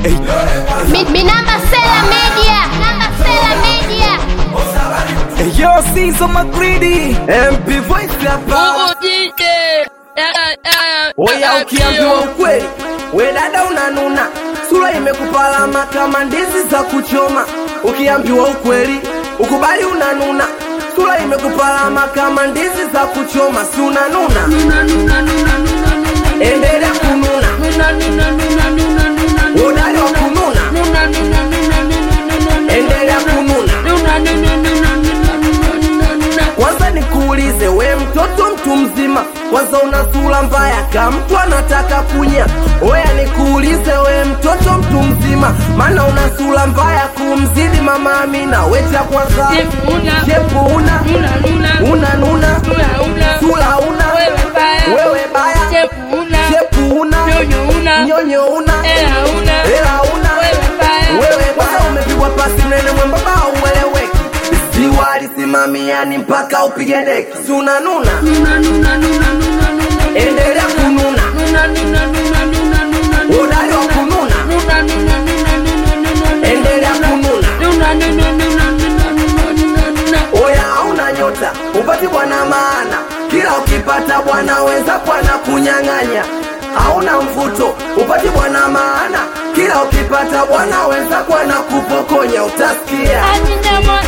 Mi, mi namba Sela Media, namba Sela Media. Yo, Sizo Magridi MP Voice hapa. Oya, ukiambiwa ukweli, we dada unanuna, sura imekupalama kama ndizi za kuchoma. Ukiambiwa ukweli, ukubali unanuna, sura imekupalama kama ndizi za kuchoma, si unanuna? Endelea kununa, udali wa kununa, endelea kununa. Kwanza nikuulize we mtoto mtu mzima, kwanza una sura mbaya kama mtu anataka kunya. Oya nikuulize we mtoto mtu mzima, maana una sura mbaya kumzidi mama Amina. Wecha kwanza shepu una una nuna sura una wewe baya shepu una nyonyo una hela una wewe kwanza umepigwa pasi mnene mwembamba ueleweki ziwa alisimamiani mpaka upige deki si unanuna endelea kununa udali wa kununa endelea kununa oya hauna nyota upati bwana maana kila ukipata bwana wenza bwana kunyang'anya hauna mvuto upati bwana maana kila ukipata bwana wenza bwana kupokonya utasikia